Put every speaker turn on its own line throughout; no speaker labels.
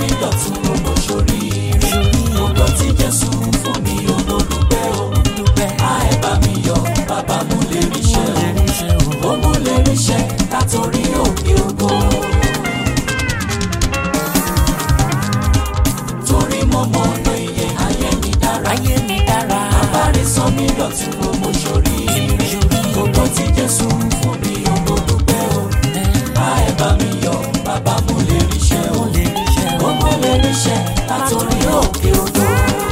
mi dọ̀tun owó sórí ire gbogbo tí jésù fún mi owó dúpẹ́ o a ẹ bá mi yọ bàbá mú lè ríṣẹ́ o ó mú lè ríṣẹ́ látòrí òkè ògo. torí mo mọ ọ̀nà iye ayé mi dára
ayé mi dára
abárí sọ mí dọ̀tun owó sórí ire gbogbo tí jésù fún mi owó dúpẹ́ o a ẹ bá mi yọ bàbá mú lè ríṣẹ́ o
lè ríṣẹ́ o.
ó mú lè ríṣẹ́ látòrí òkè ògo.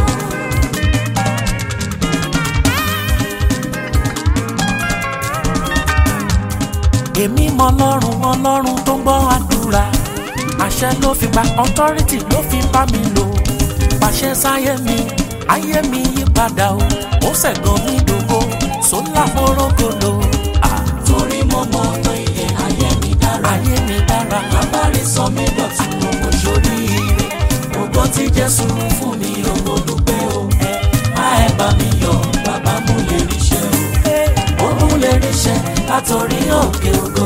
èmi mọ ọlọ́run ọlọ́run tó ń gbọ́ àdúrà àṣẹ ló fi gba authority ló fi bá mi lò pàṣẹ sáyé mi ayé mi yí padà o ó ṣẹ̀gàn mi dògo sólà mọ́rọ́gọ́lò
torí mo mọ ọ̀nà iye ayé mi dára
ayé mi dára
abárí sọ mí dọ̀tun owó sórí ire gbogbo tí jésù fún mi owó dúpẹ́ o a ẹ bá mi yọ bàbá mú lè ríṣẹ́ o ó mú lè ríṣẹ́ látòrí òkè ògo.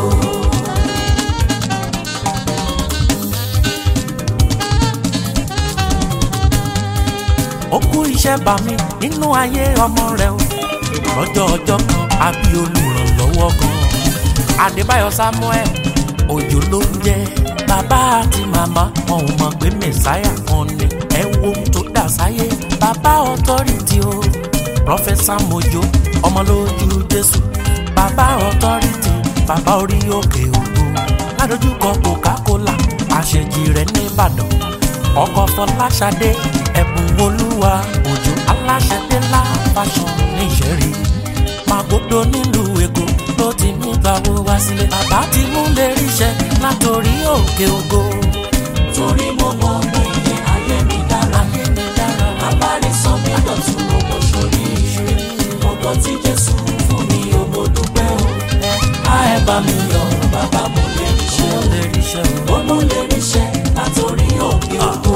ó kú iṣẹ́ bá mi nínú ayé ọmọ rẹ o lọ́jọ́ ọjọ́ kan àbí olùrànlọ́wọ́ kan adébáyọ̀ samuel òjò ló ń jẹ́ bàbá àti màmá wọn ò mọ̀ pé mẹ̀sáyà kan ni ẹ wo ohun tó dà sáyé bàbá ọ̀tọ́rìtì o prọfẹsà mojo ọmọ lójú jésù bàbá ọ̀tọ́rìtì bàbá orí òkè ògo ládojúkọ coca-cola àṣejì rẹ̀ nìbàdàn ọkọ̀ fọláṣadé ẹ̀bùn olúwa òjò aláṣadé ńlá fashion níṣẹ́rí magodo nílùú èkó ló ti mú gbàwó wá sílé bàbá ti mú lè ríṣẹ́ látòrí òkè ògo
torí mo mọ ọ̀nà iye ayé mi dára
ayé mi dára
abárí sọ mí dọ̀tun owó sórí ire gbogbo tí jésù fún mi owó dúpẹ́ o a ẹ bá mi yọ bàbá mú lè ríṣẹ́
ó
o.
lè ríṣẹ́ o.
ó mú lè ríṣẹ́ látòrí òkè ògo.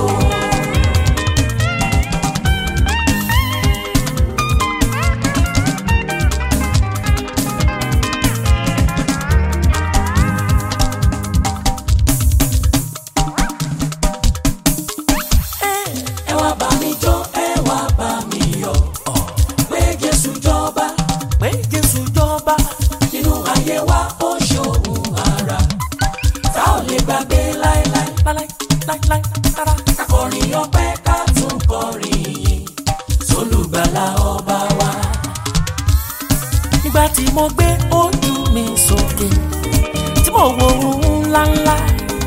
ẹ wá bá mi jó ẹ wá bá mi yọ̀ pé jésù jọba
pé jésù jọba
nínú ayé wa ó ṣòun ara tá ò lè gbàgbé láéláé
láíláí láíláí rárá.
kakọrin ọpẹ́ ká tún kọrin yìn sólùgbàlà ọba wa.
nígbà tí mo gbé ojú mi sókè tí mo wo ohun ńláńlá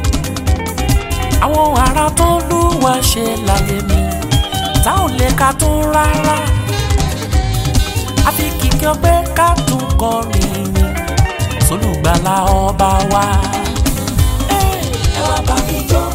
àwọn ará tó lúwa ṣe láyé mi tá ò lè ka tún rárá àfi kìkì ọpẹ́ ká tún kọrin yìn sólùgbàlà ọba wa.
ẹ wá bá mi jó